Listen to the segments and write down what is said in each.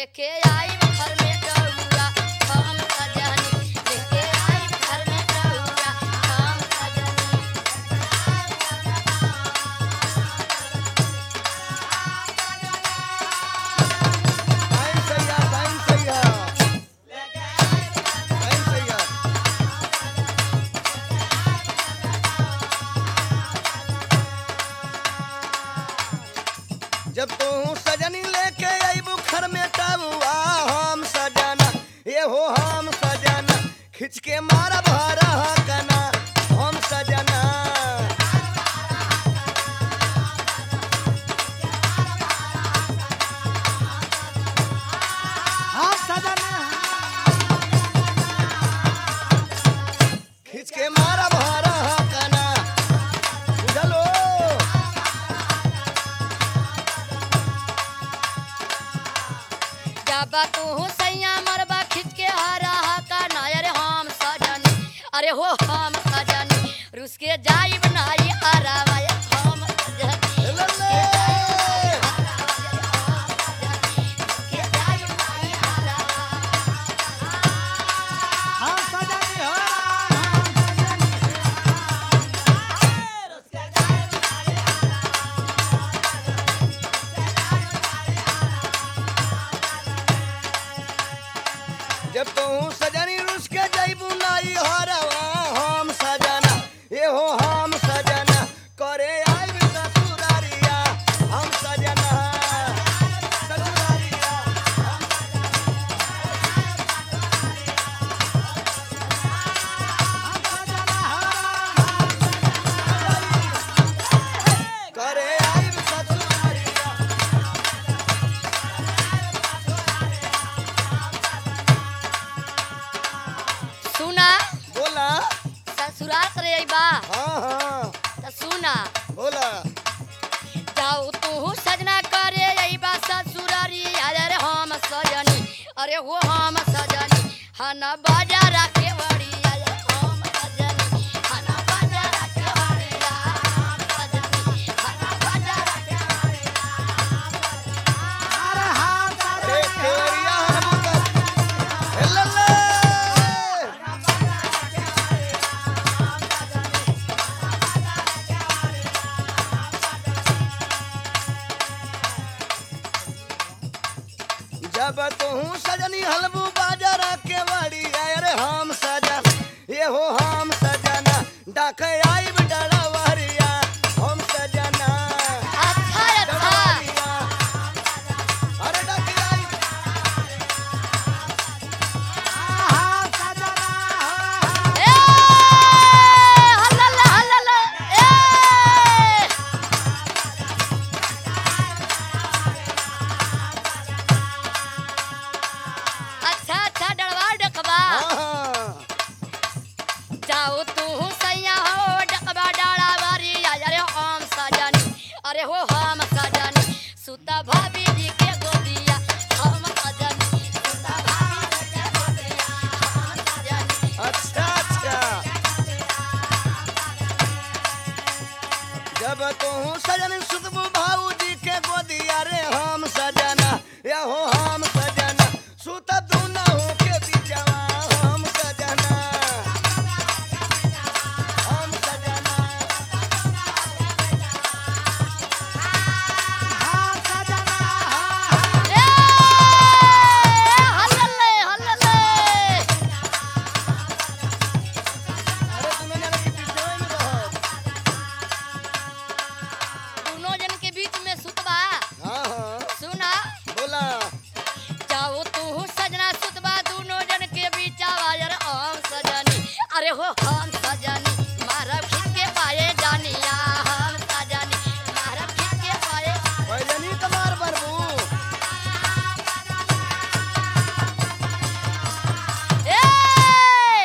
लेके आई घर में डौरा हम सजनी लेके आई घर में डौरा हम सजनी टाइम सही है टाइम सही है टाइम सही है जब तू सजनी लेके अबू घर में टबुआ हम सजना ये हो हम सजना खिंच के मारा भरा कना हम सजना हम सजना खिंच के मारा भरा कना बुझलो जब तू सैया मरबा खिंच के हरा का ना अरे हम सजनी अरे हो हम सजनी रुस के जाई बनाई हरावा हम सजनी लल्ले के जाई बनाई हरावा हम सजनी हो हम सजनी जब तू सजनी रुस के जैबू नाई हरवा हम सजना ये हो हम सजना करे आइब ससुरारिया हम सजना ससुरारिया हम सजना हो करे आइब ससुरारिया सुना बोला ससुराल करे बा हाँ हाँ त सुना बोला जाओ तू सजना करे बा ससुरारी अरे हम सजनी अरे वो हम सजनी हना बाजार के बड़ी अरे हम सजनी हना बाजार के बड़ी हम सजनी हना बाजार के बड़ी अरे हम अरे सजनी केवरिया हमका हे लल्ले जब तू सजनी हलबू बाजार के बड़ी अरे हम सजन ये हो हम सजना डाक आइब डरावरिया हम सजना अच्छा अच्छा डरावरिया अरे डाक आइब हम सजना हो ए हल्ला हल्ला ए अच्छा अच्छा डरवा डकबा हाँ जाओ तू सैया हो डकबा डाला बारी अरे हम सजनी अरे हो हम सजनी सुता भाभी जी के गोदिया हम सजनी सुता भाभी जी के गोदिया हम सजनी अच्छा अच्छा जब तू सजन सुतबू भाऊजी के गोदिया रे हम सजना या हो हम सजना सुत तू न हो के बिचवा हम सजना हम सजना हम सजना हो ए हल्ले हल्ले अरे तूने जाने के बिचवा में रहो दोनों जन के बीच में सुतबा हाँ हाँ सुना बोला जाओ तू सजना सुतबा दोनों जन के बीच आवाजर हम सजनी अरे हो हम सजनी मारा खिच के पाए जानिया हम सजनी मारा खिच के पाए भैजनी कमार बरबू ए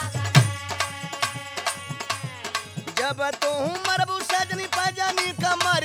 जब तू मरबू सजनी पजनी कमर